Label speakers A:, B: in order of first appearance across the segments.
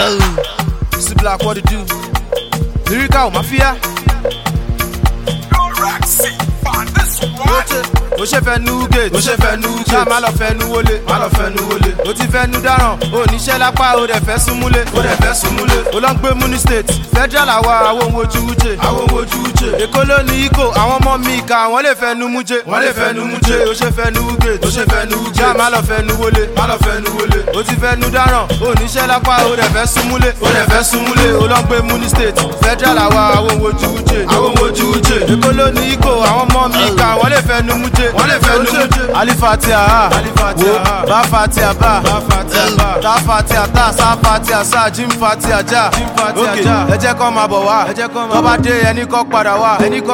A: See black what to do. Lyrical mafia. ó ṣe fẹ́ nu gate ó ṣe fẹ́ nu gate ṣá má lọ fẹ́ nu wọlé má lọ fẹ́ nu wọlé ó ti fẹ́ nu dáràn ó níṣẹ́ lápá ó dẹ̀ fẹ́ súnmúlé ó dẹ̀ fẹ́ súnmúlé ó lọ ń gbé muni state federal àwa àwọn ohun ojú wúje àwọn ohun ojú wúje èkó ló ní ikó àwọn ọmọ mi ìka wọ́n lè fẹ́ nu múje wọ́n lè fẹ́ nu múje ó ṣe fẹ́ nu gate ó ṣe fẹ́ nu gate ṣá má lọ fẹ́ nu wọlé má lọ fẹ́ nu wọlé ó ti fẹ́ nu dáràn ó níṣẹ́ lápá ó dẹ̀ fẹ́ súnmúlé ó dẹ̀ fẹ́ súnmúlé ó lọ ń gbé muni state federal àwa àwọn ohun ojú wúje àwọn ohun ojú wúje èkó ló ní ikó àwọn ọmọ mi ìka wọ́n lè fẹ́ nu múje wọ́n lè fẹ́ nu múje alifatia ha wo ba fatia ba ta fatia ta sa fatia sa jim fatia ja ok ẹ jẹ́ kọ́ máa bọ̀ wá tó bá dé ẹni kọ́ padà wá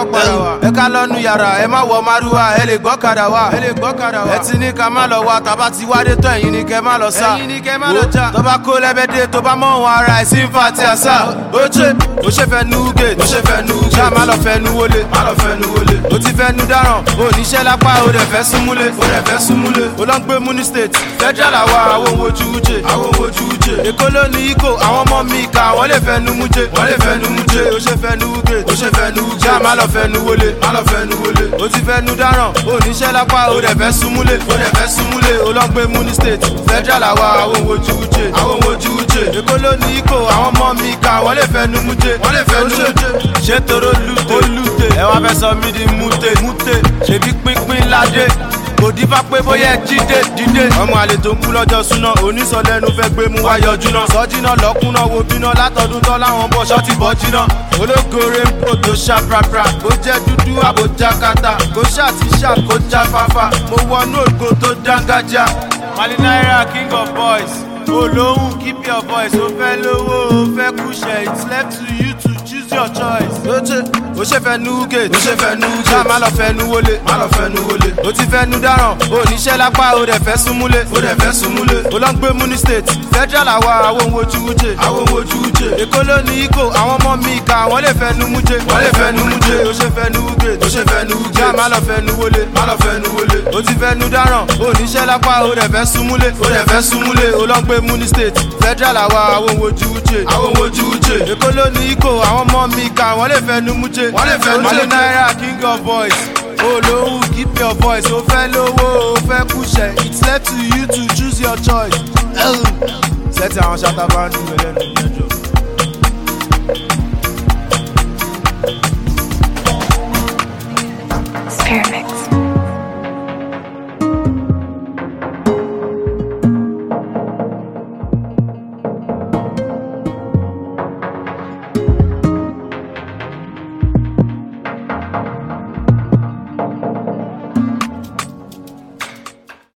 A: ẹ ká lọ́nu yàrá ẹ má wọ márùwá ẹ lè gbọ́ kadà wá ẹ ti ní ká má lọ wá tàbá ti wádé tó ẹ̀yin ni kẹ́ má lọ sá wo tó bá kó lẹ́bẹ̀dẹ̀ tó bá mọ̀ wọn ara ẹ̀ sí fatia sa ó ṣe ó ṣe fẹ́ nu gate ó ṣe fẹ́ nu gate ṣá má lọ fẹ́ nu wọlé má lọ fẹ́ nu wọlé ó ti fẹ́ nu dáràn ó níṣẹ́ lápá ó dẹ̀ fẹ́ súnmúlé ó dẹ̀ fẹ́ súnmúlé ó lọ ń gbé muni state federal àwa àwọn ohun ojú wúje àwọn ohun ojú wúje èkó ló ní ikó àwọn ọmọ mi ìka wọ́n lè fẹ́ nu múje wọ́n lè fẹ́ nu múje ó ṣe fẹ́ nu gate ó ṣe fẹ́ nu gate ṣá má lọ fẹ́ nu wọlé má lọ fẹ́ nu wọlé ó ti fẹ́ nu dáràn ó níṣẹ́ lápá ó dẹ̀ fẹ́ súnmúlé ó dẹ̀ fẹ́ súnmúlé ó lọ ń gbé muni state federal àwa àwọn ohun ojú wúje àwọn ohun ojú wúje èkó ló ní ikó àwọn ọmọ mi ìka wọ́n lè fẹ́ nu múje wọ́n lè fẹ́ nu múje ṣé toro lute lute ẹ wá fẹ́ sọ mí di mute mute ṣèbí pínpín ládé kò dífá pé bóyá ẹ jíde dídé. ọmọ àlè tó ń kú lọ́jọ́ súná onísọ̀lẹ́nu fẹ́ gbé mú wá yọjú náà. sọ́jìnà lọ́kùnà wo bíná látọdún tán láwọn bọ̀ ṣọ́ọ̀tì bọ́ jiná. ológore ń pò tó ṣá prapra kó jẹ́ dúdú àbójá kata kó ṣá ti ṣá kó já fáfá. mo wọnú ògo tó dángájá. mali naira king of boys olóhùn keep your voice ó fẹ́ lówó ó fẹ́ kúṣẹ̀ it's left to you to choose your choice. ó ṣe ó ṣe fẹ́ nu gate ó ṣe fẹ́ nu gate ṣá má lọ fẹ́ nu wọlé má lọ fẹ́ nu wọlé ó ti fẹ́ nu dáràn ó níṣẹ́ lápá ó dẹ̀ fẹ́ súnmúlé ó dẹ̀ fẹ́ súnmúlé ó lọ ń gbé muni state federal àwa àwọn ohun ojú wúje àwọn ohun ojú wúje èkó ló ní ikó àwọn ọmọ mi ìka wọ́n lè fẹ́ nu múje wọ́n lè fẹ́ nu múje ó ṣe fẹ́ nu gate ó ṣe fẹ́ nu gate ṣá má lọ fẹ́ nu wọlé má lọ fẹ́ nu wọlé ó ti fẹ́ nu dáràn ó níṣẹ́ lápá ó dẹ̀ fẹ́ súnmúlé ó dẹ̀ fẹ́ súnmúlé ó lọ ń gbé muni state federal àwa àwọn ohun ojú wúje àwọn ohun ojú wúje èkó ló ní ikó àwọn ọmọ mi ìka wọ́n lè fẹ́ nu múje wọ́n lè fẹ́ nu múje naira king of boys olóhùn keep your voice ó fẹ́ lówó ó fẹ́ kúṣẹ̀ it's left to you to choose your choice. sẹ́tì àwọn ṣáta bá ń dùn mí lẹ́nu mẹ́jọ.
B: Pyramid.